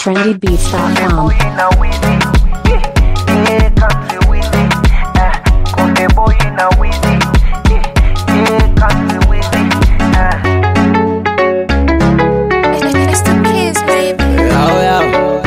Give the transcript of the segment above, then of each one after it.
trendybeats.com. It's the kids, baby. Oh, yeah.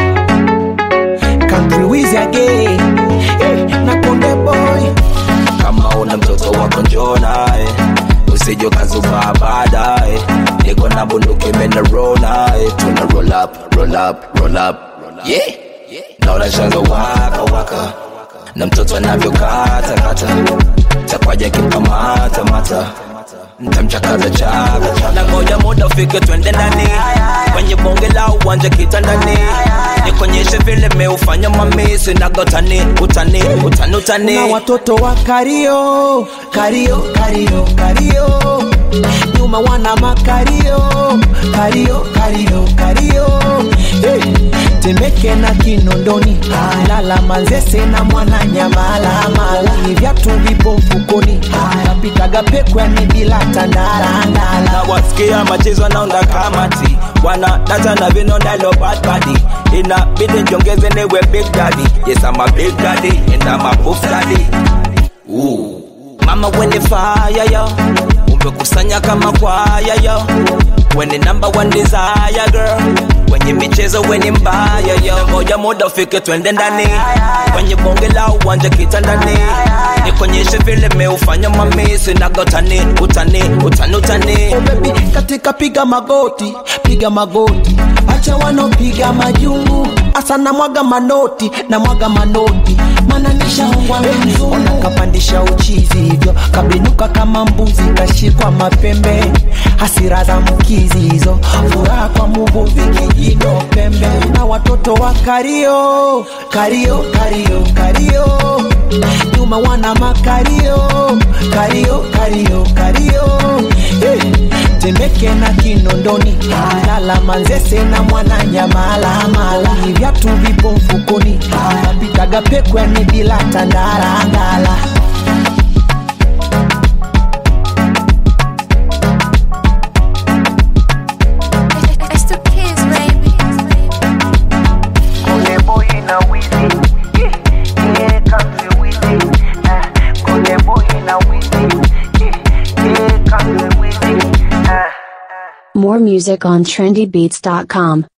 Country Wiz again. Eh, na Konde Boy. Kama una mtoto wako njoo naye usije ukazubaa baadaye niko na bunduki imenaro naye tuna roll up, roll up, roll up. Yeah. naona shanga waka waka na mtoto anavyokata kata takwaja kimkamata mata ntamchakaza chaka chaka na ngoja muda ufike twende ndani kwenye bonge la uwanja kitandani nikonyeshe vile meufanya mamisi nagotani utani utani utani na watoto wa kario kario kario kario nyuma wana makario kario kario kario hey. temeke na kinondoni lala manzese na mwana nyamala mala ni vyatu vipo mfukoni napitaga pekwani bila tandarandala na wasikia machezo naunda kamati wana data na vinonda lo bad body inabidi njongeze niwe big daddy yes I'm a big daddy and I'm a buff daddy Ooh. mama weni fire yo umekusanya kama kwaya yo weni number one desire girl kwenye michezo weni mbaya yo moja muda ufike twende ndani kwenye bonge la uwanja kitandani nikonyeshe vile meufanya mamisi nagotani utani utani utani Oh baby, katika piga magoti, piga magoti, acha wanopiga majungu, asa na mwaga manoti, na mwaga manoti, mana nishaongwa mzungu, nakapandisha uchizi hivyo, kabinuka kama mbuzi, kashikwa mapembe, hasira za mkizi hizo, furaha kwa muvuvi kijino pembe, na watoto wa kario, kario, kario, kario, nyuma wana makario, kario, kario, kario, hey. Temeke na Kinondoni, lala Manzese na mwana nyamala mala, ni vyatu vipo mfukoni, napitaga pekwani bila tandarandala. It's the kids, baby. Kule boy na wizi yeah, yeah, country wizi ah, Kule boy na wizi yeah, yeah, country wizi ah. More music on trendybeats.com.